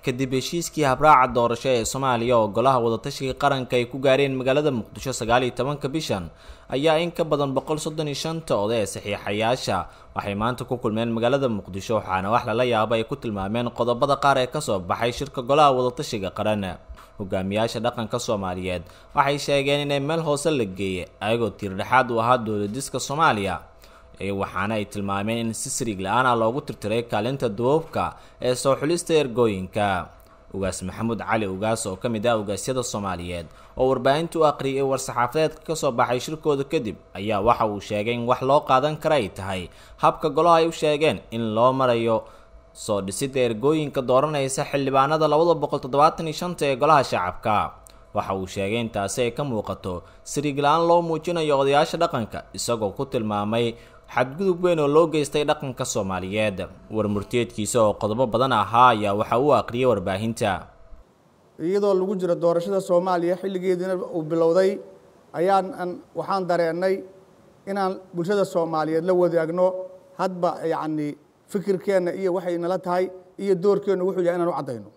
kadib heshiiskii habraaca doorasho ee soomaaliya oo golaha wadatashiga qaranka ay ku gaareen magaalada muqdisho sagaal iyo tobanka bishan ayaa in ka badan boqol soddon iyo shanta oday ee saxiixayaasha waxay maanta ku kulmeen magaalada muqdisho waxaana wax lala yaabo ay ku tilmaameen qodobada qaar ee kasoo baxay shirka golaha wadatashiga qaran hogaamiyaasha dhaqanka soomaaliyeed waxay sheegeen inay meel hoose la geeyay ayagoo tiirdhexaad u ahaa dowladiska soomaaliya waxaana ay tilmaameen in si siriig la-aan ah loogu tirtiray kaalinta duubabka ee soo xulista ergooyinka ugaas maxamuud cali ugaas oo ka mid ah ugaasyada soomaaliyeed oo warbaahinta u aqriyay war-saxaafadeedka kasoo baxay shirkooda kadib ayaa waxa uu sheegay in wax loo qaadan kara ay tahay habka golaha ay u sheegeen in loo marayo soo dhisidda ergooyinka dooranaysa xildhibaanada labada boqol toddobaatan iyo shanta ee golaha shacabka waxa uu sheegay in taasi ay ka muuqato siriig la-aan loo muujinayo odayaasha dhaqanka isagoo ku tilmaamay xadgudub weyn oo loo geystay dhaqanka soomaaliyeed warmurteedkiisa oo qodobo badan ahaa ayaa waxa uu aqriyay warbaahinta iyadoo lagu jiro doorashada soomaaliya xilligeediina uu bilowday ayaan waxaan dareennay inaan bulshada soomaaliyeed la wadaagno hadba yacni fikirkeenna iyo waxay nala tahay iyo doorkeennu wuxuu yahay inaan u caddayno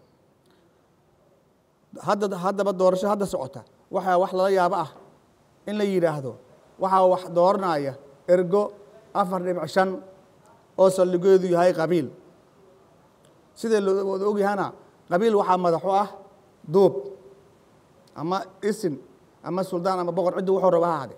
hadda haddaba doorasho hadda socota waxaa wax lala yaabo ah in la yidhaahdo waxaa wax dooranaya ergo afar dhibic shan oo saldhigeedu yahay qabiil sidee looda ogyahana qabiil waxaa madaxu ah duub ama isin ama suldaan ama boqor ciddi wuxuu raba ha hade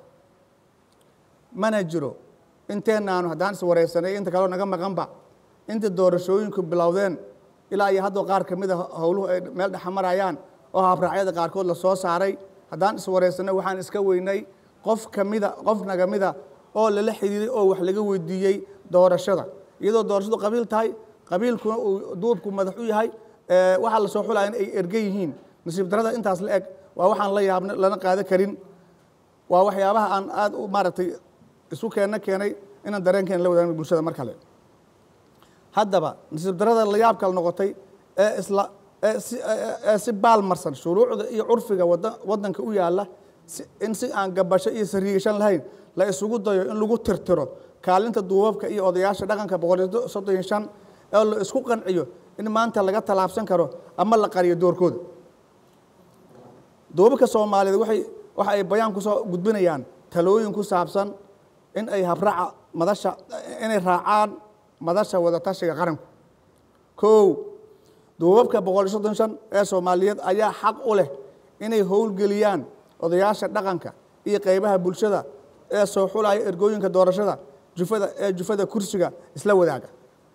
mana jiro inteenaanu haddaan iswareysanay inta kaleo naga maqanba inta doorashooyinku bilowdeen ilaa iyo haddoo qaar ka mida howluhu ay meel dhexa marayaan oo habraacyada qaarkood la soo saaray haddaan iswareysanay waxaan iska weynay qof kamida qof naga mida oo lala xidhiiray oo wax laga weydiiyey doorashada iyadoo doorashadu qabiil tahay qabiilkuna uu duubku madax u yahay waxaa la soo xulaya in ay erge yihiin nasiib darada intaas la eg waa waxaan la yaabna lana qaado karin waa waxyaabaha aan aada u maaragtay isu keenna keenay inaan dareenkeena la wadaagno bulshada mar kale haddaba nasiib darada la yaab kale noqotay ee isla ee si baalmarsan shuruucda iyo curfiga waddanka u yaalla in si aan gabasho iyo sariigashan lahayn la isugu dayo in lagu tirtiro kaalinta duubabka iyo odayaasha dhaqanka boqol soddon iyo shan oo la isku qanciyo in maanta laga tallaabsan karo ama la qariyo doorkooda duubabka soomaaliyeed waay waxa ay bayaan kusoo gudbinayaan talooyin ku saabsan in ay habraaca madasha inay raacaan madasha wadatashiga qaranku kow duubabka boqol iyo soddon shan ee soomaaliyeed ayaa xaq u leh inay howlgeliyaan odayaasha dhaqanka iyo qeybaha bulshada ee soo xulaya ergooyinka doorashada jufada ee jufada kursiga isla wadaaga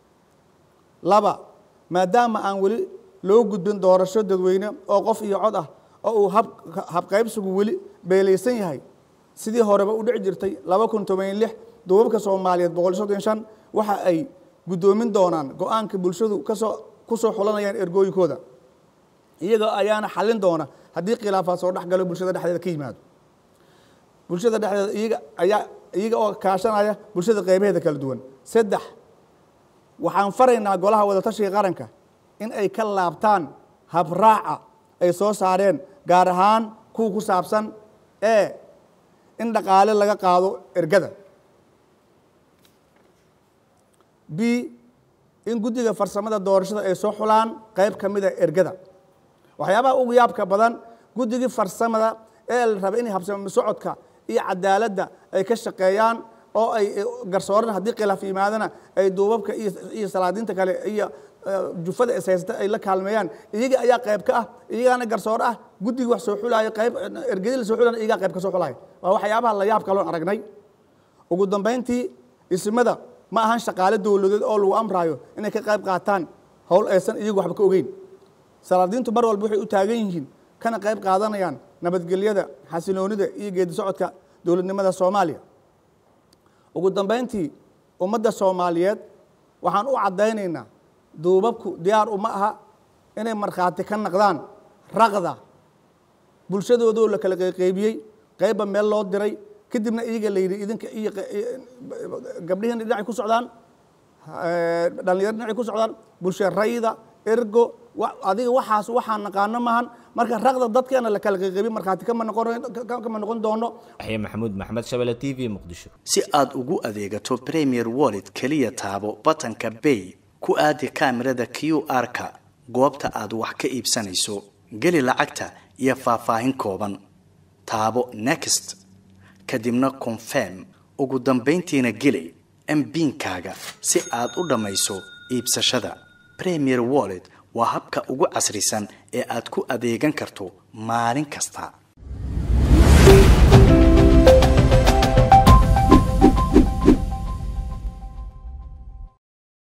laba maadaama aan weli loo gudbin doorasho dadweyne oo qof iyo cod ah oo uu habqaybsigu weli beelaysan yahay sidii horeba u dhici jirtay laba kun toban lix duubabka soomaaliyeed boqol iyo soddon shan waxa ay guddoomin doonaan go-aanka bulshadu kasoo ku soo xulanayaan ergooyinkooda iyaga ayaana xallin doona haddii khilaafaad soo dhexgalo bulshada dhexdeeda ka yimaado bulshada dhexdeeda iyaga ayaa iyaga oo kaashanaya bulshada qeybaheeda kala duwan saddex waxaan faraynaa golaha wadatashiga qaranka in ay ka laabtaan habraaca ay soo saareen gaar ahaan kuwa ku saabsan ee in dhaqaale laga qaado ergada b in guddiga farsamada doorashada ay soo xulaan qayb ka mida ergada waxyaabaha ugu yaabka badan guddigii farsamada ee la raba inay habsamo socodka iyo cadaaladda ay ka shaqeeyaan oo ay garsooran haddii khilaaf yimaadana ay duubabka iyo salaadiinta kale iyo jufada ishaysata ay la kaalmeeyaan iyaga ayaa qayb ka ah iyagaana garsoor ah guddigii wax soo xulaayo qayb ergedi la soo xulana iyagaa qayb ka soo xulaayo waa waxyaabaha la yaab kaloon aragnay ugu dambayntii ismada ma ahan shaqaale dowladeed oo lagu amraayo inay ka qayb qaataan howl aysan iyagu waxba ka ogeyn salaadiintu mar walba waxay u taagan yihiin kana qayb qaadanayaan nabadgelyada xasiloonida iyo geedi socodka dowladnimada soomaaliya ugu dambayntii ummadda soomaaliyeed waxaan u caddaynaynaa duubabku diyaar uma aha inay markhaati ka naqdaan raqda bulshadoodoo la kala qeyqeybiyey qeybba meel loo diray kadibna iyaga la yidhi idinka iyo gabdhihiina dhinacay ku socdaan dhalinyaro dhinacay ku socdaan bulsha rayda ergo adiga waxaas waxaan naqaano maahan marka raqda dadkeena la kala qeyqeybiy markhaati kama noqon noqon doono yaxya maxamuud maxamed shabele t v muqdisho si aad ugu adeegato premier wallet keliya taabo batanka bay ku aadi kaamirada q r-ka goobta aad wax ka iibsanayso geli lacagta iyo faahfaahin kooban taabo next kadibna confirm ugu dambayntiina geli mbiinkaaga si aad u dhammayso iibsashada premier wallet waa habka ugu casrisan ee aad ku adeegan karto maalin kasta